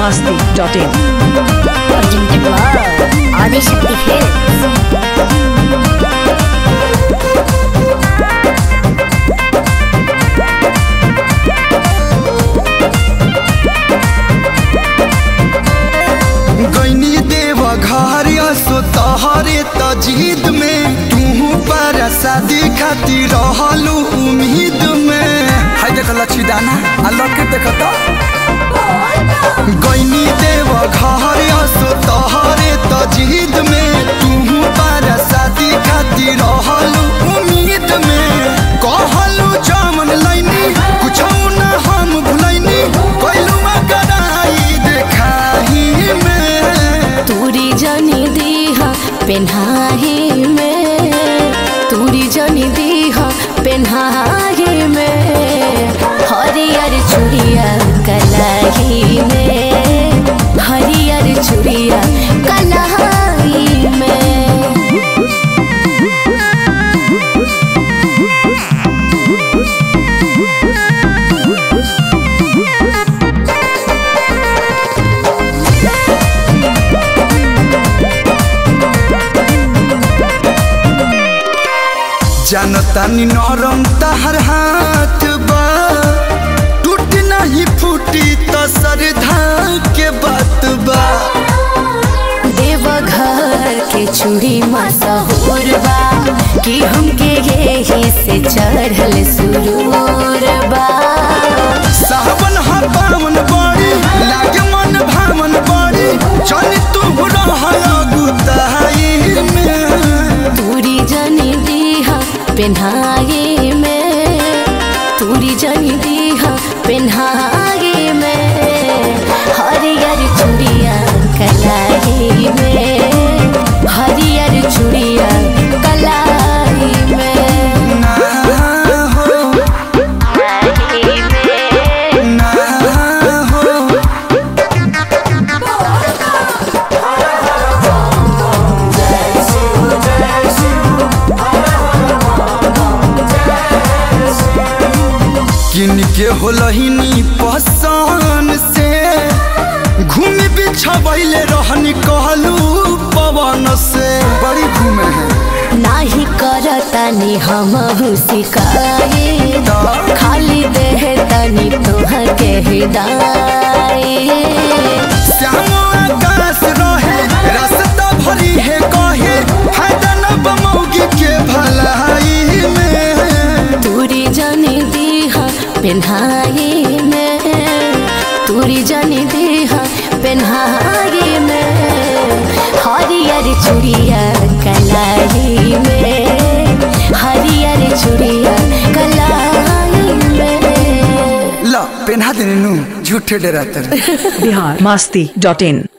masti.in. presented by Adishakti Films. गैनी देव घर सो तहरे तजीद में तू पर शादी खातिर रहलू उम्मीद में हाय देख लच्छी दाना आ लके देख तो गैनी देव घर सो तहरे तजीद में तू पर शादी खातिर रहलू उम्मीद में कहलू जमन लैनी कुछ ना हम भुलैनी कैलू कराई देखाही में तूरी जनी दीहा पेन्हाही में तूरी जनी दीहा पेन्हाही में हरियर चूड़िया कलाही में हरियर चूड़िया कलाही में जानतानी नरम तहर हाथ बा टूट नहीं फूटी तो सरधा के बात बा देवघर के चूड़ी मशहूर बा कि हमके यही से चढ़ल सुरूर बा सावन हा पावन बड़ी लागे मन भावन बड़ी चल तू रहल गुताई में तूरी जनी दीहा पेन्हागे में तूरी जनी दीहा पेन्हागे में हरियर चूड़िया कलाई में हरियर चूड़िया कलाई में ना हो ना हो किन के होलहिनी पहचान से घूमी बिछबैले रहनी कहलू पवन से बड़ी घूमे है नाही करतानी हम शिकायत खाली देह तनी तोहर के हिदायत श्याम आकाश रहे रास्ता भरी है कहे फायदा न बमौगी के भलाई में तूरी जनी दीहा पेन्हाई में तूरी जनी दीहा पेन्हाई में हरियर चूड़िया कलाई में हरियर चूड़िया कलाई में ला पेन्हा देने नु झूठे डराते Bihar masti.in.